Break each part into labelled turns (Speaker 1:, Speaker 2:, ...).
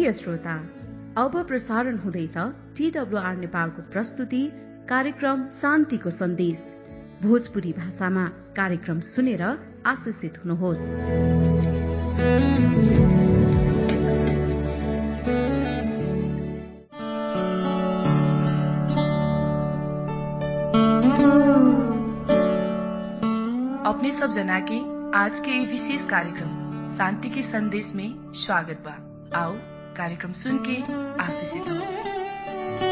Speaker 1: प्रिय श्रोता अब प्रसारण हुँदैछ टीडब्लुआर नेपालको प्रस्तुति कार्यक्रम शान्तिको सन्देश भोजपुरी भाषामा कार्यक्रम सुनेर आशिषित हुनुहोस्
Speaker 2: अपने सब जना के आज के ये विशेष कार्यक्रम शांति के संदेश में स्वागत बा आओ कार्यक्रम सुन के आशीषित हो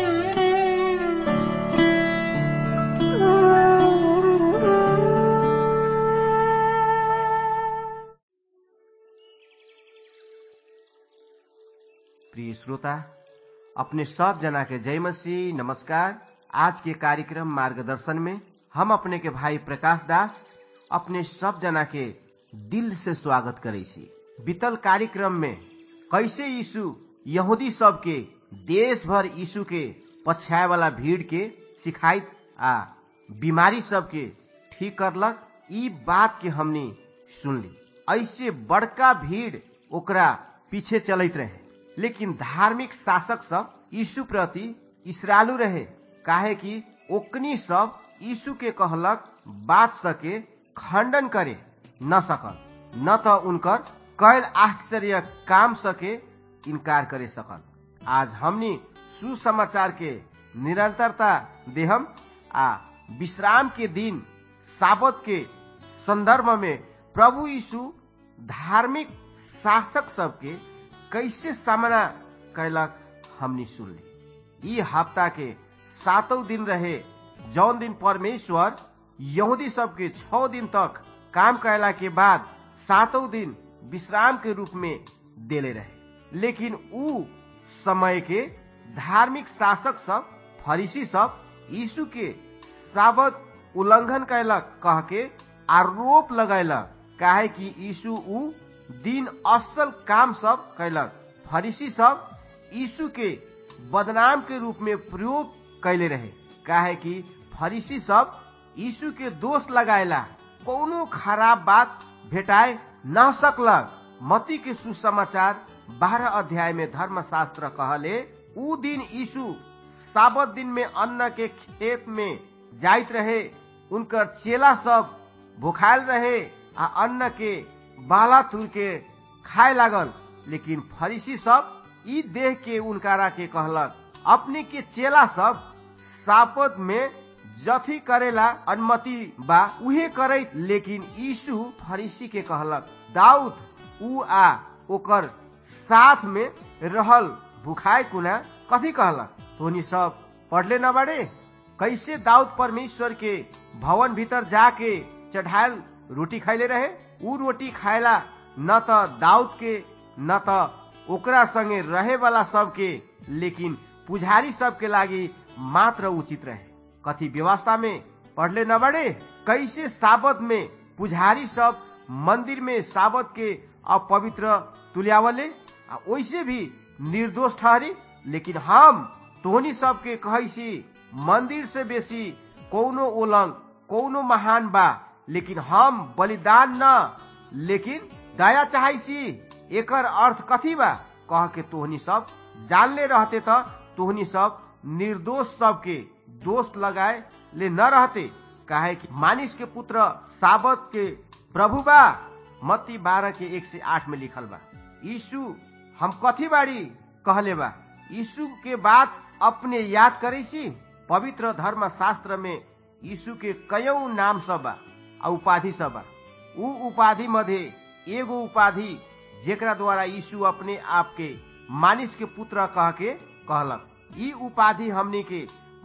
Speaker 3: प्रिय श्रोता अपने सब जना के जय मसीह नमस्कार आज के कार्यक्रम मार्गदर्शन में हम अपने के भाई प्रकाश दास अपने सब जना के दिल से स्वागत करे छी बीतल कार्यक्रम में कैसे यीशु यहूदी सब के देश भर यीशु के पछाए वाला भीड़ के सिखाइत आ बीमारी सब के ठीक करलक ई बात के हमने सुनली ऐसे बड़का भीड़ ओकरा पीछे चलत रहे लेकिन धार्मिक शासक सब यीशु प्रति इसरालू रहे काहे कि ओकनी सब यीशु के कहलक बात सके खंडन करे न सकल न तो उनकर कैल आश्चर्य काम सके इनकार करे सकल आज हमनी सुसमाचार के निरंतरता देहम आ विश्राम के दिन साबत के संदर्भ में प्रभु यीशु धार्मिक शासक सबके कैसे सामना कैलक हमनी सुनली ई हफ्ता के सातों दिन रहे जौन दिन परमेश्वर यहूदी सबके छ दिन तक काम कैला के बाद सातों दिन विश्राम के रूप में देले रहे लेकिन उ समय के धार्मिक शासक सब फरीसी सब यीशु के साबत उल्लंघन कैलक कह के आरोप लगैलक काहे कि यीशु उ दिन असल काम सब कैलक फरीसी सब यीशु के बदनाम के रूप में प्रयोग कैले रहे काहे कि फरीसी सब यीशु के दोष लगाएला कोनो खराब बात भेटाए न सकलक मती के सुसमाचार बारह अध्याय में धर्मशास्त्र कहले उ दिन यीशु साबत दिन में अन्न के खेत में जाइत रहे उनकर चेला सब भुखायल रहे आ अन्न के बाला तुर के खाए लागल लेकिन फरीसी सब ई देह के उनकारा के कहलक अपने के चेला सब सापत में जथी करेला अनुमति बा उहे करे लेकिन यीशु फरीसी के कहलक दाऊद उ आ ओकर साथ में रहल भुखाए कुना कथी कहलक तोनी सब पढ़ले न बाड़े कैसे दाऊद परमेश्वर के भवन भीतर जाके चढ़ायल रोटी खाइले रहे उ रोटी खाएला न त दाऊद के न त ओकरा संगे रहे वाला सबके लेकिन पुजारी सबके लागी मात्र उचित रहे कथी व्यवस्था में पढ़ले न बड़े कैसे साबत में पुजारी सब मंदिर में साबत के अपवित्र तुल्यावले आ वैसे भी निर्दोष ठहरी लेकिन हम तोहनी सबके कहैसी मंदिर से बेसी कौनो ओलंग कौनो महान बा लेकिन हम बलिदान न लेकिन दया चाहैसी एकर अर्थ कथी बा कह के तोहनी सब जानले रहते त तोहनी सब निर्दोष सबके दोष लगाए ले न रहते काहे कि मानिस के पुत्र साबत के प्रभु बा मत्ती बारह के एक से आठ में लिखल बा यीशु हम कथी बाड़ी कहले बा यीशु के बात अपने याद करे सी पवित्र धर्म शास्त्र में यीशु के कयौ नाम सब बा आ उपाधि सब बा उ उपाधि मध्य एगो उपाधि जेकरा द्वारा यीशु अपने आप के मानिस के पुत्र कह के कहलक ई उपाधि हमनी के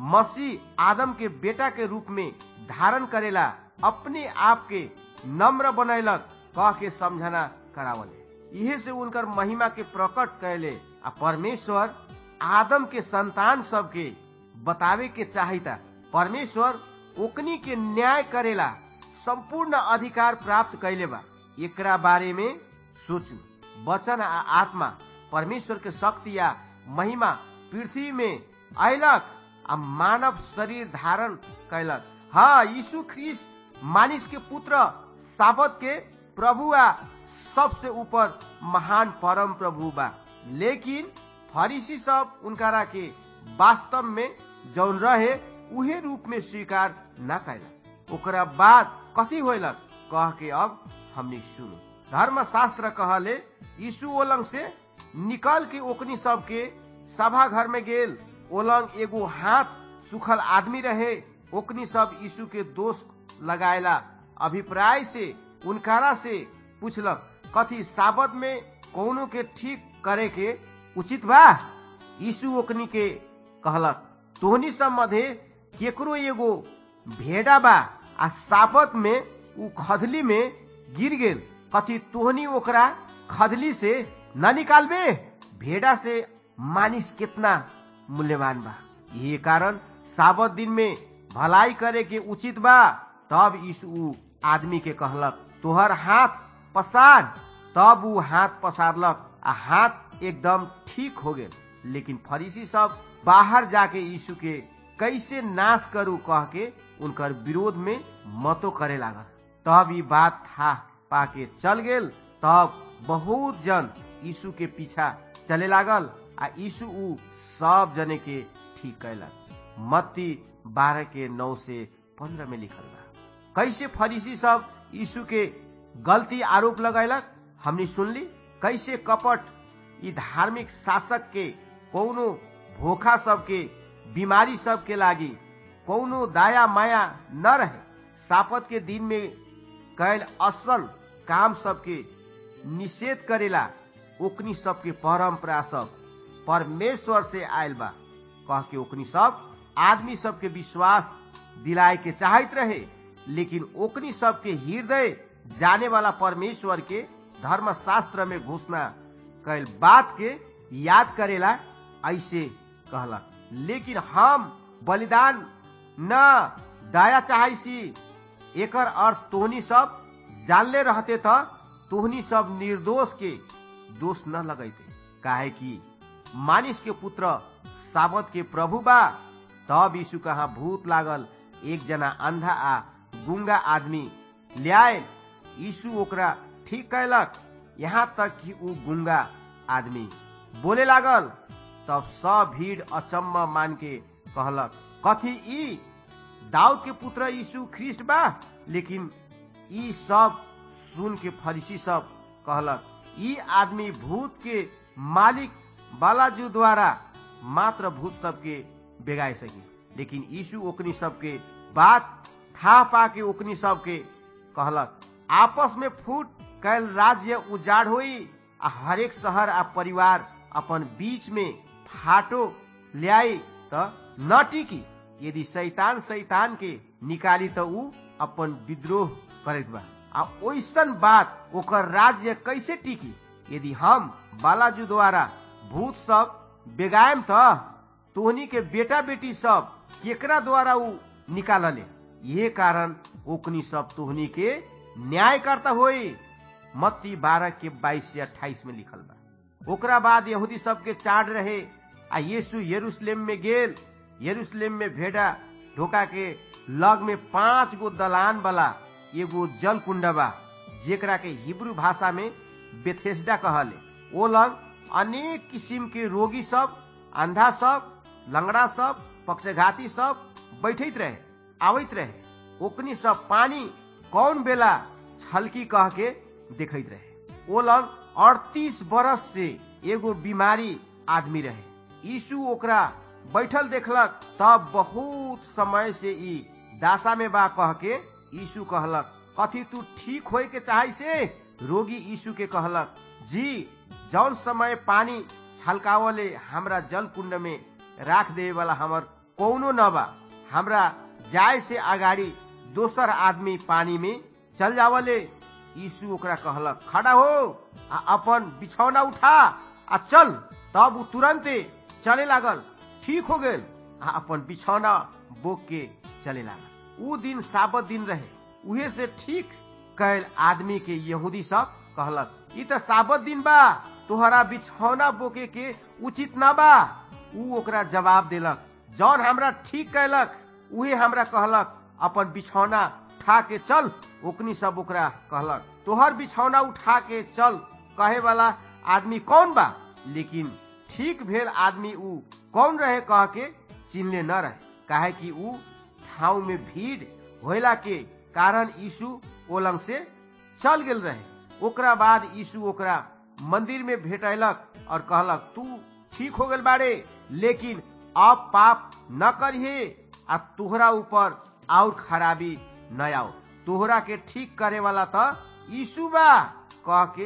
Speaker 3: मसीह आदम के बेटा के रूप में धारण करेला अपने आप के नम्र बनैलक कह के समझना करावले इहे से उनकर महिमा के प्रकट कैले आ परमेश्वर आदम के संतान सबके बतावे के चाहिता परमेश्वर ओकनी के न्याय करेला संपूर्ण अधिकार प्राप्त कैले बा एकरा बारे में सोचू वचन आ आत्मा परमेश्वर के शक्ति या महिमा पृथ्वी में अयलक आ मानव शरीर धारण कैलक हाँ यीशु ख्रिस्ट मानिस के पुत्र साबत के प्रभु आ सबसे ऊपर महान परम प्रभु बा लेकिन फरीसी सब उनकारा के वास्तव में जौन रहे उहे रूप में स्वीकार न कैला ओकरा बाद कथी होलक कह के अब हमने सुनो धर्मशास्त्र कहले यीशु ओलंग से निकल के ओकनी सब के सभा घर में गेल ओलंग एगो हाथ सुखल आदमी रहे ओकनी सब यीशु के दोष लगायला अभिप्राय से उनकारा से पूछलक कथी साबत में कौनो के ठीक करे के उचित बा यीशु ओकनी के कहलक तोहनी सब मध्य केकरो एगो भेड़ा बा आ साबत में उ खदली में गिर गेल कथी तोहनी ओकरा खदली से न निकालबे भेड़ा से मानिस कितना मूल्यवान बा ये कारण साबत दिन में भलाई करे के उचित बा तब यीशु आदमी के कहलक तोहर हाथ पसार तब उ हाथ पसारलक आ हाथ एकदम ठीक हो गेल लेकिन फरीसी सब बाहर जाके यीशु के कैसे नाश करू कह के उनकर विरोध में मतो करे लागल तब ई बात था पाके चल गेल तब बहुत जन यीशु के पीछा चले लागल आ यीशु उ सब जने के ठीक कैलक मत्ती बारह के नौ से पंद्रह में लिखल बा कैसे फरीसी सब यीशु के गलती आरोप लगैलक हमने सुनली कैसे कपट ई धार्मिक शासक के कौनो भोखा सबके बीमारी सबके लागी कौनो दाया माया न रहे सापत के दिन में कैल असल काम सबके निषेध करेला ओकनी सबके परम्परा सब परमेश्वर से आयल बा कह के ओकनी सब आदमी सबके विश्वास दिलाए के चाहत रहे लेकिन ओकनी सबके हृदय जाने वाला परमेश्वर के धर्मशास्त्र में घोषणा कैल बात के याद करेला ऐसे कहलक लेकिन हम बलिदान न दया चाहसी एकर अर्थ तोहनी सब जानले रहते त तोहनी सब निर्दोष के दोष न लगैते काहे कि मानिस के पुत्र साबत के प्रभु बा तब यीशु कहा भूत लागल एक जना अंधा आ गुंगा आदमी ल्याए यीशु ओकरा ठीक कैलक यहाँ तक कि ऊ गुंगा आदमी बोले लागल तब सब भीड़ अचम्म मान के कहलक कथी ई दाऊद के पुत्र यीशु ख्रिस्ट बा लेकिन ई सब सुन के फरीसी सब कहलक ई आदमी भूत के मालिक बालाजू द्वारा मात्र भूत सबके बेगाए सकी लेकिन यीशु ओकनी सबके बात था पा के ओकनी सबके कहलक आपस में फूट कैल राज्य उजाड़ होई आ हरेक शहर आ परिवार अपन बीच में फाटो ल्याई त न टिकी यदि शैतान शैतान के निकाली त ऊ अपन विद्रोह करत बा आ ओइसन बात ओकर राज्य कैसे टिकी यदि हम बालाजू द्वारा भूत सब बेगायम त तोहनी के बेटा बेटी सब केकरा द्वारा ऊ निकालले ये कारण ओकनी सब तोहनी के न्याय करता होई मत्ती बारह के बाईस से अट्ठाईस में लिखल बा ओकरा बाद यहूदी सबके चाड़ रहे आ यीशु यरूशलेम में गेल यरूशलेम में भेड़ा ढोका के लग में पांच गो दलान वाला एगो जल कुंड बा जेकरा के हिब्रू भाषा में बेथेस्डा कहले ओ लग अनेक किसिम के रोगी सब अंधा सब लंगड़ा सब पक्षघाती सब बैठत रहे आवत रहे ओकनी सब पानी कौन बेला छलकी कह के देखत रहे ओ लग अड़तीस बरस से एगो बीमारी आदमी रहे यीशु ओकरा बैठल देखलक तब बहुत समय से ई दासा में बा कह के यीशु कहलक कथी तू ठीक होए के चाहे से रोगी यीशु के कहलक जी जौन समय पानी छलकावले हमरा जल कुंड में राख दे वाला हमर कौनो न बा हमरा जाय से अगाड़ी दोसर आदमी पानी में चल जावले यीशु ओकरा कहलक खड़ा हो आ अपन बिछौना उठा आ चल तब उ तुरंते चले लागल ठीक हो गेल आ अपन बिछौना बोक के चले लागल उ दिन साबत दिन रहे उहे से ठीक कैल आदमी के यहूदी सब कहलक ई त साबत दिन बा तोहरा बिछौना बोके के उचित ना बा उ ओकरा जवाब देलक जौन हमरा ठीक कैलक उहे हमरा कहलक अपन बिछौना उठा के चल ओकनी सब ओकरा कहलक तोहर बिछौना उठा के चल कहे वाला आदमी कौन बा लेकिन ठीक भेल आदमी ऊ कौन रहे कह के चिन्हले न रहे काहे कि ऊ ठाउँ में भीड़ होला के कारण यीशु ओलंग से चल गेल रहे ओकरा बाद यीशु ओकरा मंदिर में भेटैलक और कहलक तू ठीक हो गेल बाड़े लेकिन अब पाप न करिहे आ तोहरा ऊपर और खराबी न आओ तोहरा के ठीक करे वाला त यीशु बा कह के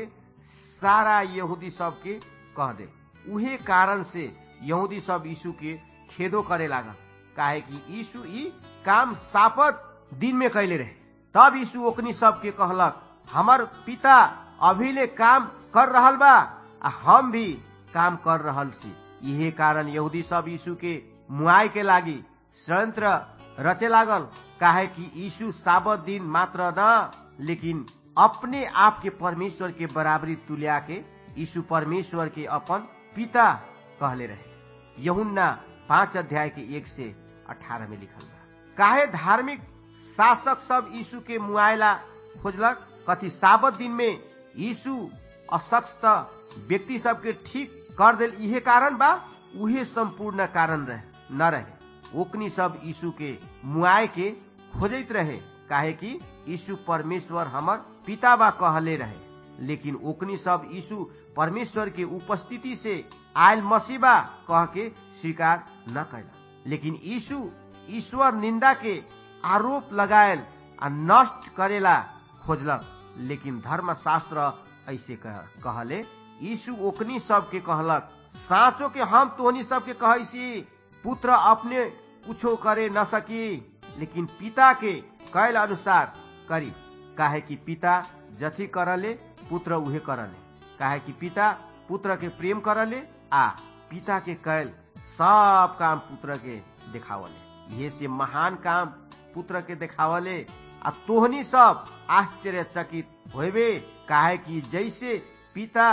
Speaker 3: सारा यहूदी सब के कह दे उहे कारण से यहूदी सब यीशु के खेदो करे लागा काहे कि यीशु ई काम सापत दिन में कैले रहे तब यीशु ओकनी सब के कहलक हमर पिता अभिले काम कर रहल बा आ हम भी काम कर रहल छी इहे कारण यहूदी सब यीशु के मुआई के लागी षड्यंत्र रचे लागल काहे कि यीशु साबत दिन मात्र न लेकिन अपने आप के परमेश्वर के बराबरी तुल्या के यीशु परमेश्वर के अपन पिता कहले रहे यहुन्ना पांच अध्याय के एक से अठारह में लिखल बा काहे धार्मिक शासक सब यीशु के मुआयला खोजलक कथी साबत दिन में यीशु असक्त व्यक्ति सबके ठीक कर दिल इहे कारण बा उहे संपूर्ण कारण रहे न रहे ओकनी सब यीशु के मुआय के खोजत रहे काहे कि यीशु परमेश्वर हमर पिता बा कहले रहे लेकिन ओकनी सब यीशु परमेश्वर के उपस्थिति से आयल मसीबा कह के स्वीकार न कैला लेकिन यीशु ईश्वर निंदा के आरोप लगायल आ नष्ट करेला खोजलक लेकिन धर्मशास्त्र ऐसे कह, कहले यीशु ओकनी सब के कहलक साँचो के हम तोहनी सब के कहसी पुत्र अपने कुछो करे न सकी लेकिन पिता के कैल अनुसार करी काहे कि पिता जथी करले पुत्र उहे करले काहे कि पिता पुत्र के प्रेम करले आ पिता के कैल सब काम पुत्र के देखावले ये से महान काम पुत्र के देखावले आ तोहनी सब आश्चर्यचकित होबे काहे कि जैसे पिता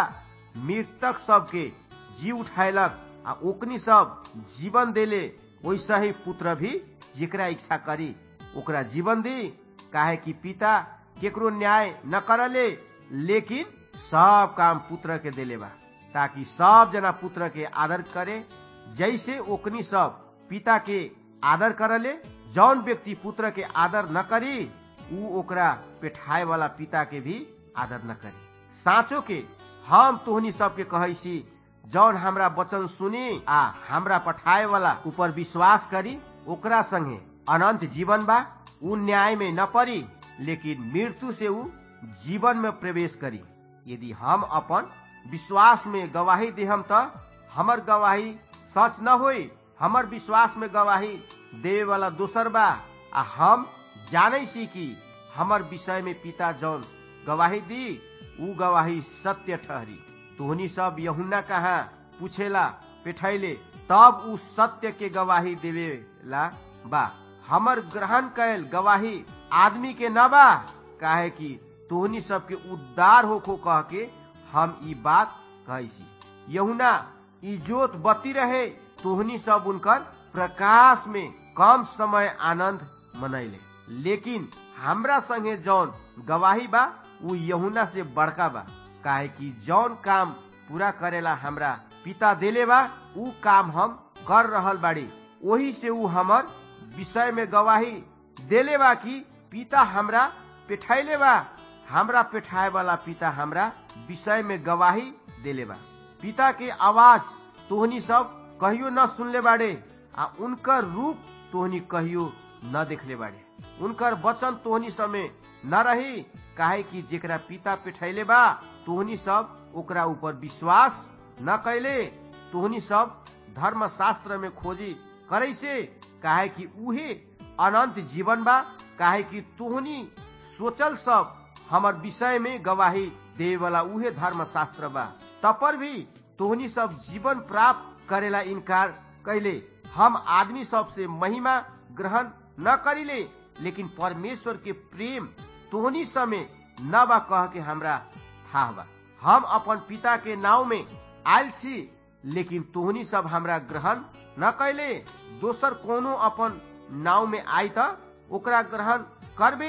Speaker 3: मृतक सबके जी उठायलक आ ओकनी सब जीवन देले वैसा ही पुत्र भी जेकरा इच्छा करी ओकरा जीवन दी काहे कि पिता केकरो न्याय न करले लेकिन सब काम पुत्र के देले बा ताकि सब जना पुत्र के आदर करे जैसे ओकनी सब पिता के आदर करले जौन व्यक्ति पुत्र के आदर न करी ऊ ओकरा पेठाए वाला पिता के भी आदर न करी साँचो के हम तोहनी सबके कहैसी जौन हमरा वचन सुनी आ हमरा पठाए वाला ऊपर विश्वास करी ओकरा संगे अनंत जीवन बा ऊ न्याय में न पड़ी लेकिन मृत्यु से ऊ जीवन में प्रवेश करी यदि हम अपन विश्वास में गवाही देहम त हमर गवाही सच न होई हमर विश्वास में गवाही देवे वाला दोसर बा आ हम जाने सी कि हमर विषय में पिता जौन गवाही दी ऊ गवाही सत्य ठहरी तोहनी सब यहुना कहा पूछेला पेठैले तब ऊ सत्य के गवाही देवेला बा हमर ग्रहण कैल गवाही आदमी के न बा काहे कि तोहनी सबके उद्धार होखो कह के हम ई बात कहसी यहुना इजोत बती रहे तोहनी सब उनकर प्रकाश में कम समय आनंद मनैले लेकिन हमरा संगे जौन गवाही बा ऊ यहुना से बड़का बा काहे कि जौन काम पूरा करेला हमरा पिता देले बा ऊ काम हम कर रहल बाड़ी वही से ऊ हमर विषय में गवाही देले बा कि पिता हमरा पेठाइले बा हमरा पेठाए वाला पिता हमरा विषय में गवाही देले बा पिता के आवाज तोहनी सब कहियो न सुनले बाड़े आ उनकर रूप तोहनी कहियो न देखले बाड़े उनकर वचन तोहनी समय न रही काहे कि जेकरा पिता पेठैले बा तोहनी सब ओकरा ऊपर विश्वास न कैले तोहनी सब धर्म शास्त्र में खोजी करे से काहे कि उहे अनंत जीवन बा काहे कि तोहनी सोचल सब हमर विषय में गवाही दे वाला उहे धर्म शास्त्र बा तपर भी तोहनी सब जीवन प्राप्त करेला इनकार कैले हम आदमी सब से महिमा ग्रहण न करिले लेकिन परमेश्वर के प्रेम तोहनी समय न बा कह के हमरा था बा हम अपन पिता के नाव में आयल छी लेकिन तोहनी सब हमरा ग्रहण न कैले दोसर कोनो अपन नाव में आई त ओकरा ग्रहण करबे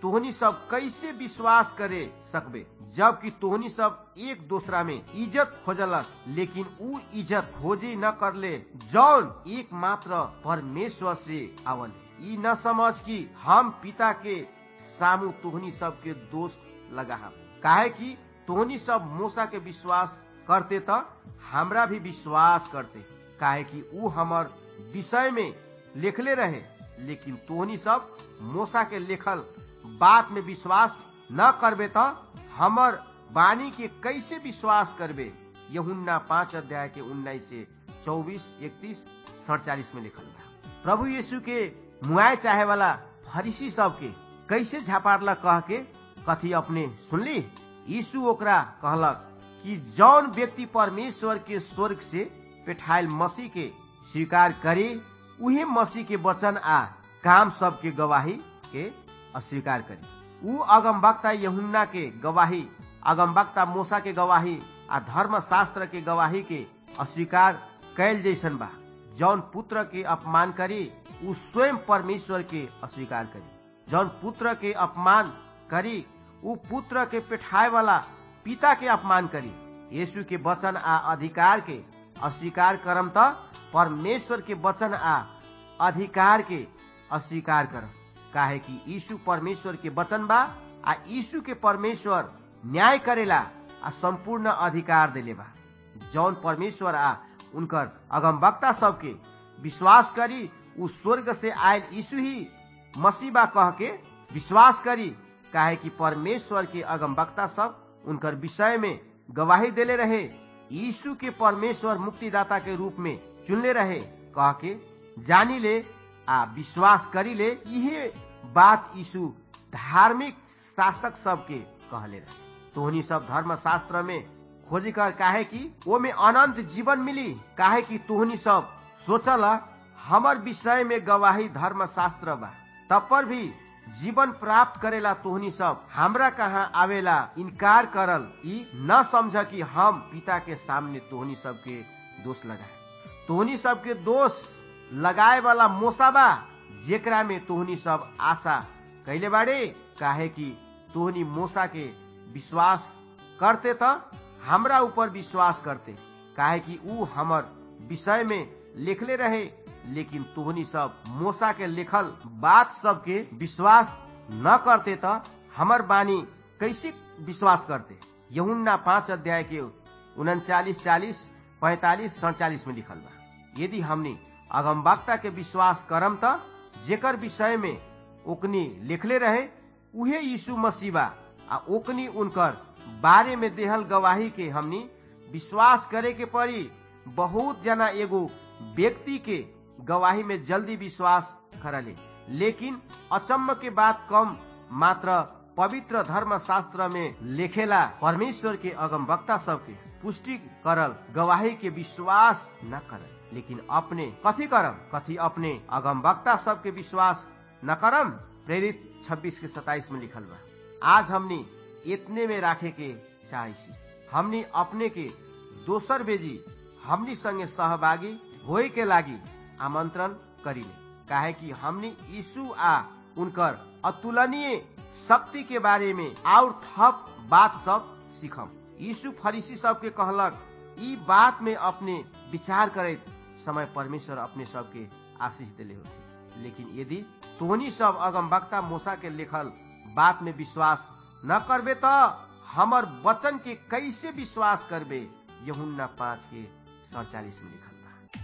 Speaker 3: तोहनी सब कैसे विश्वास करे सकबे जबकि तोहनी सब एक दूसरा में इज्जत खोजलस लेकिन ऊ इज्जत खोजी न करले जौन एक मात्र परमेश्वर से आवल ई न समझ कि हम पिता के सामू तोहनी सब के दोष लगा काहे कि तोहनी सब मूसा के विश्वास करते त हमरा भी विश्वास करते काहे कि ऊ हमर विषय में लिखले रहे लेकिन तोहनी सब मूसा के लिखल बात में विश्वास न करबे त हमर वाणी के कैसे विश्वास करबे यहुन्ना पांच अध्याय के उन्नाइस से चौबीस इकतीस सड़चालीस में लिखल बा प्रभु यीशु के मुआय चाहे वाला फरीसी सब के कैसे झापारला कह के कथी अपने सुनली यीशु ओकरा कहलक कि जौन व्यक्ति परमेश्वर के स्वर्ग से पेठायल मसीह के स्वीकार करे उहे मसीह के वचन आ काम सब के गवाही के अस्वीकार करे ऊ अगमवक्ता यहुन्ना के गवाही अगमवक्ता मूसा के गवाही आ धर्म शास्त्र के गवाही के अस्वीकार कैल जैसन बा जौन पुत्र के अपमान करी ऊ स्वयं परमेश्वर के अस्वीकार करी जौन पुत्र के अपमान करी ऊ पुत्र के पेठाए वाला पिता के अपमान करी यीशु के वचन आ अधिकार के अस्वीकार करम त परमेश्वर के वचन आ अधिकार के अस्वीकार करम काहे कि यीशु परमेश्वर के वचन बा आ यीशु के परमेश्वर न्याय करेला आ संपूर्ण अधिकार देले बा जौन परमेश्वर आ उनकर अगमवक्ता सबके विश्वास करी उ स्वर्ग से आयल यीशु ही मसीबा कह के विश्वास करी काहे कि परमेश्वर के अगमवक्ता सब उनकर विषय में गवाही देले रहे यीशु के परमेश्वर मुक्तिदाता के रूप में चुनले रहे कह के जानी ले आ विश्वास करी ले इहे बात यीशु धार्मिक शासक सबके कहले रहे तोहनी सब धर्म शास्त्र में खोजी कर काहे कि वो में अनंत जीवन मिली काहे कि तोहनी सब सोचल हमर विषय में गवाही धर्म शास्त्र बा तब पर भी जीवन प्राप्त करेला तोहनी सब हमरा कहाँ आवेला इनकार करल ई न समझ कि हम पिता के सामने तोहनी सबके दोष लगाए तोहनी सबके दोष लगाए वाला मोसा बा जेकरा में तोहनी सब आशा कैले बाड़े काहे कि तोहनी मोसा के विश्वास करते त हमरा ऊपर विश्वास करते काहे कि ऊ हमर विषय में लिखले रहे लेकिन तोहनी सब मोसा के लिखल बात सबके विश्वास न करते त हमर बानी कैसे विश्वास करते यहुन्ना पांच अध्याय के उनचालीस चालीस पैतालीस सड़चालीस में लिखल बा यदि हमने अगमवक्ता के विश्वास करम त जेकर विषय में ओकनी लिखले रहे उहे यीशु मसीबा आ ओकनी उनकर बारे में देहल गवाही के हमनी विश्वास करे के पड़ी बहुत जना एगो व्यक्ति के गवाही में जल्दी विश्वास करले लेकिन अचम्म के बात कम मात्र पवित्र धर्म शास्त्र में लिखेला परमेश्वर के अगम वक्ता सबके पुष्टि करल गवाही के विश्वास न करल लेकिन अपने कथी करम कथी अपने अगम वक्ता सबके विश्वास न करम प्रेरित 26 के 27 में लिखल बा आज हमनी इतने में राखे के चाहे हमनी अपने के दोसर बेजी हमनी संगे सहभागी होए के लागी आमंत्रण करिले काहे कि हमनी यीशु आ उनकर अतुलनीय शक्ति के बारे में और थप बात सब सीखम यीशु फरीसी सबके कहलक ई बात में अपने विचार करे समय परमेश्वर अपने सबके आशीष दिले होते लेकिन यदि तोहनी सब अगम वक्ता मूसा के लिखल बात में विश्वास न करबे त हमर वचन के कैसे विश्वास करबे यहुन्ना पाँच के सड़चालीस में लिखल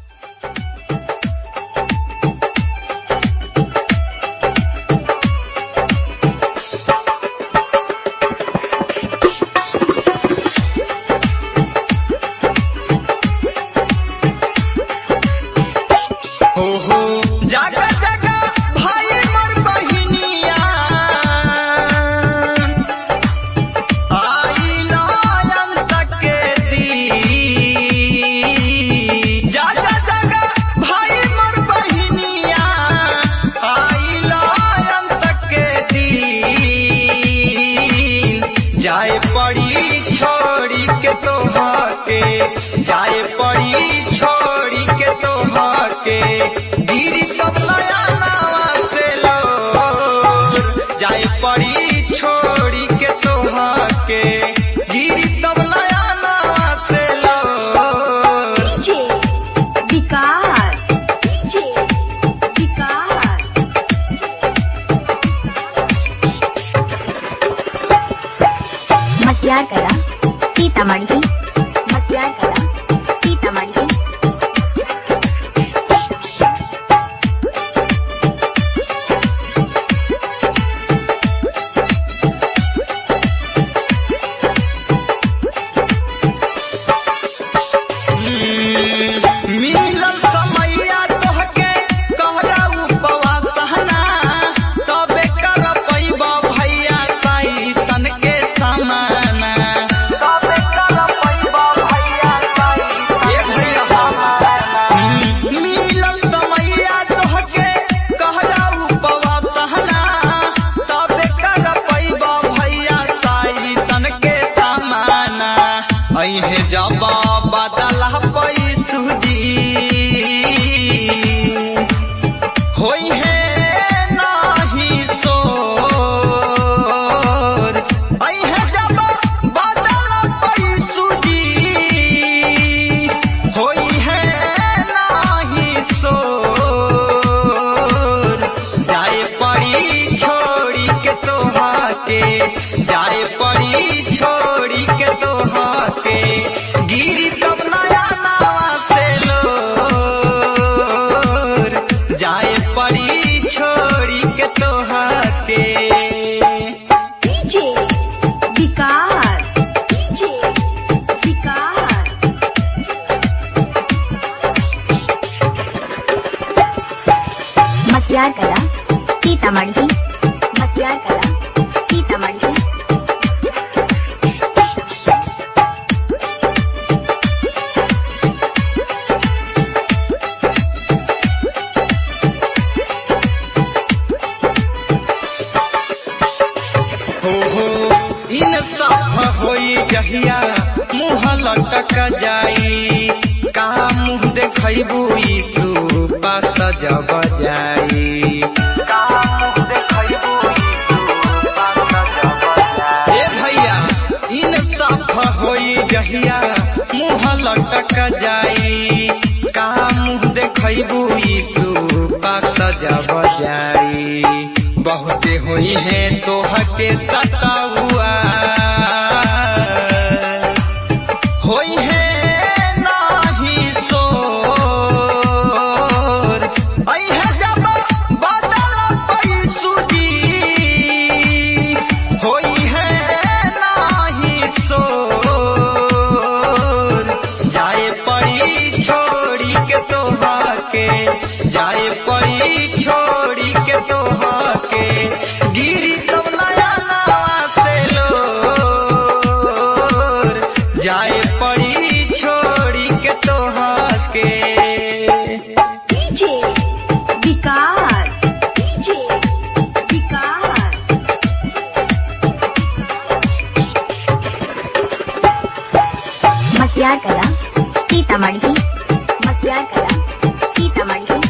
Speaker 3: बा
Speaker 4: जगह जगह भाई मोर बहिनिया आई लायन तक के दी
Speaker 5: सीतामढ़ी मतियार कला सीतामढ़ी
Speaker 4: मिलल समैया तोहके कहरा उपवास सहना तबे कर पैब भैया साई तन के समाना तबे कर पैब भैया साई ए भैया मिलल समैया तोहके कहरा उपवास सहना तबे कर पैब भैया साई तन के समाना अइहे जब बदल पैसुजी होई है नाही सोर अइहे जब बदल पैसुजी होई है नाही सोर जाए पड़ी छोड़ी के तोहा के जाए पड़ी छोड़ी के तोहा के गिरी तब नया नावा से लोर जाए पड़ी छोड़ी के तोहा के
Speaker 5: डीजे विकास डीजे विकास मतियार कला सीतामढ़ी मतियार कला सीतामढ़ी
Speaker 4: हो हो इन साफ होई जहिया मुँह लटक जाई का मुँह देखैबू यीशु पास जब जाई का मुँह देखैबू यीशु पास जब जाई ए भैया इन साफ होई जहिया मुँह लटक जाई का मुँह देखैबू यीशु पास जब जाई बहुते हुई है तोहके सता हुआ होई है नाही सोर अइहे जब बदल पैसुजी होई है नाही सोर जाए पड़ी छोड़ी के तोहा के जाए पड़ी छोड़ी के तोहा के गिरी तब नया नावा से लोर जाए पड़ी छोड़ी के तोहा के
Speaker 5: डीजे विकास डीजे विकास मतियार कला सीतामढ़ी मतियार कला सीतामढ़ी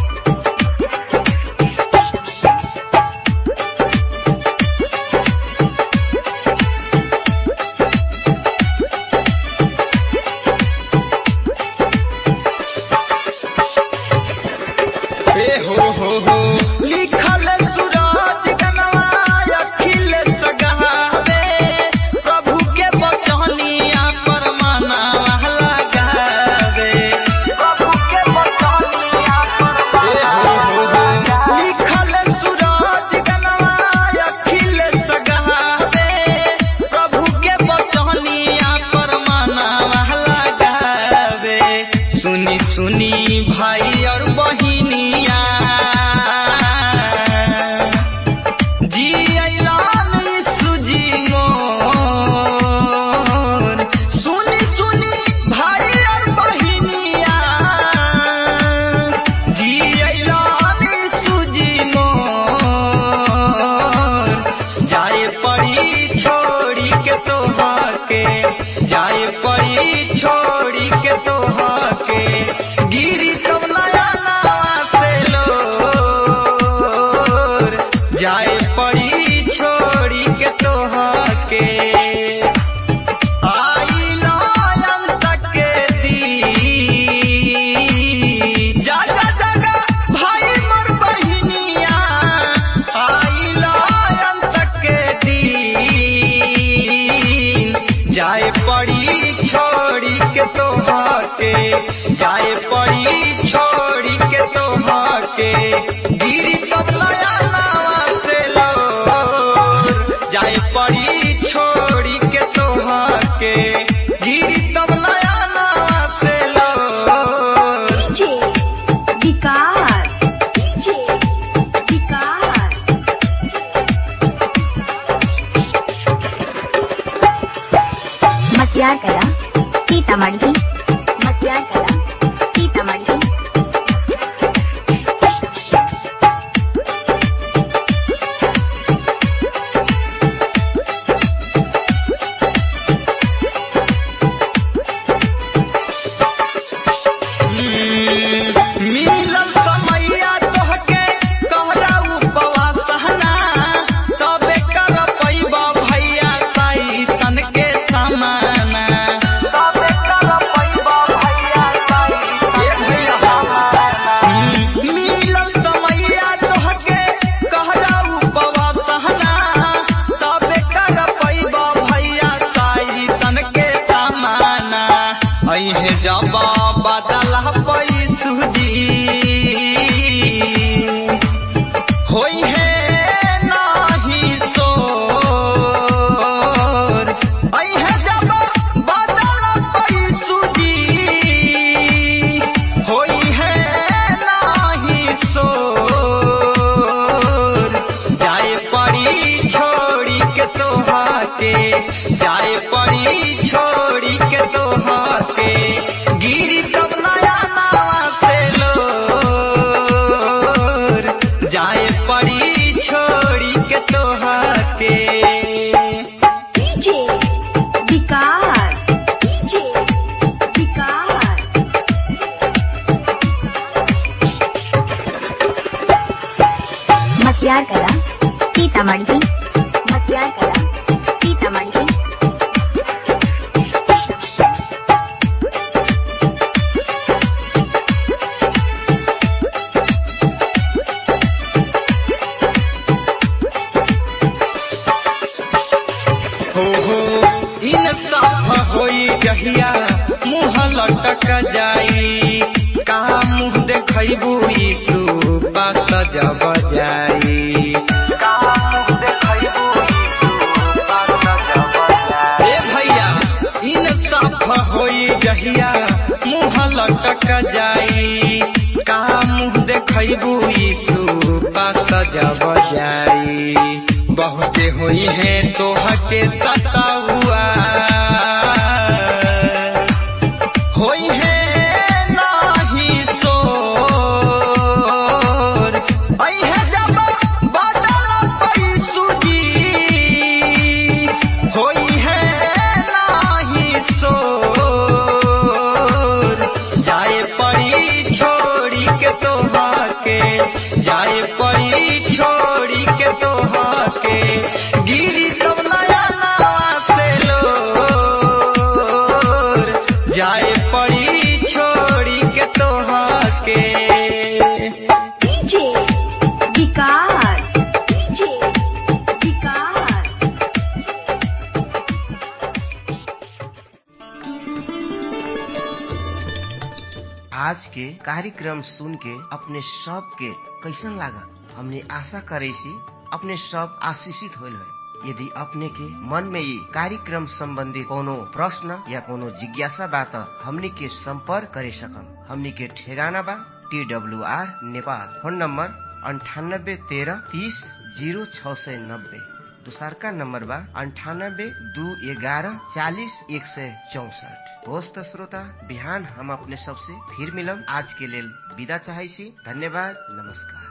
Speaker 4: ए हो हो हो लिखल सूरज गनवा अखिल सगावे प्रभु के बचनिया पर मनावा लगावे प्रभु के
Speaker 5: सीतामढ़ी मटियार कला सीतामढ़ी
Speaker 4: मिलल समैया तोहके कहरा उपवास हना तबे कर पैबा भैया साई तन के समाना तबे कर पैबा भैया साई ए भैया मिलल समैया तोहके कहरा उपवास हना तबे कर पैबा भैया साई तन के समाना अइहे जबा बदल पैसुजी होई है नाही सोर अइहे जबा बदल पैसुजी होई है नाही सोर जाए पड़ी छोड़ी के तोहा के जाए पड़ी छोड़ी के तोहा के गिरी तब नया नावा से लोर जाए पड़ी छोड़ी के तोहा के
Speaker 5: डीजे विकास डीजे विकास मटियार कला सीतामढ़ी मटियार कला सीतामढ़ी
Speaker 4: हो हो इन साफ होई जहिया मुँह लटक जाई का मुँह देखैबू यीशु पास जब जाई का मुँह देखैबू यीशु पास जब जाई ए भैया इन साफ होई जहिया मुँह लटक जाई का मुँह देखैबू यीशु पास जब जाई बहुते हुई है तोह के सता हुआ होई है नाही सोर आई है जब बदल पैसुजी होई है नाही सोर जाए पड़ी छोड़ी के तोहा के जाए पड़ी छोड़ी के तोहा के गिरी तब नया नावा से लोर जाए पड़ी छोड़ी के तोहा के
Speaker 5: डीजे विकास डीजे विकास
Speaker 3: आज के कार्यक्रम सुन के अपने सब के कैसन लागल हमने आशा करे सी अपने सब आशीषित होल है यदि अपने के मन में ये कार्यक्रम संबंधी कोनो प्रश्न या कोनो जिज्ञासा बा त हमनी के संपर्क करे सकम हमनी के ठेगाना बा T W R Nepal phone number अंठानब्बे तेरह तीस जीरो छ सय नब्बे दोसरका नम्बर बा अन्ठानब्बे दू एघारह चालिस एक सय चौसठ होस् त श्रोता बिहान हम अपने सबसे फिर मिलम आज के लेल विदा चाहै छी धन्यवाद नमस्कार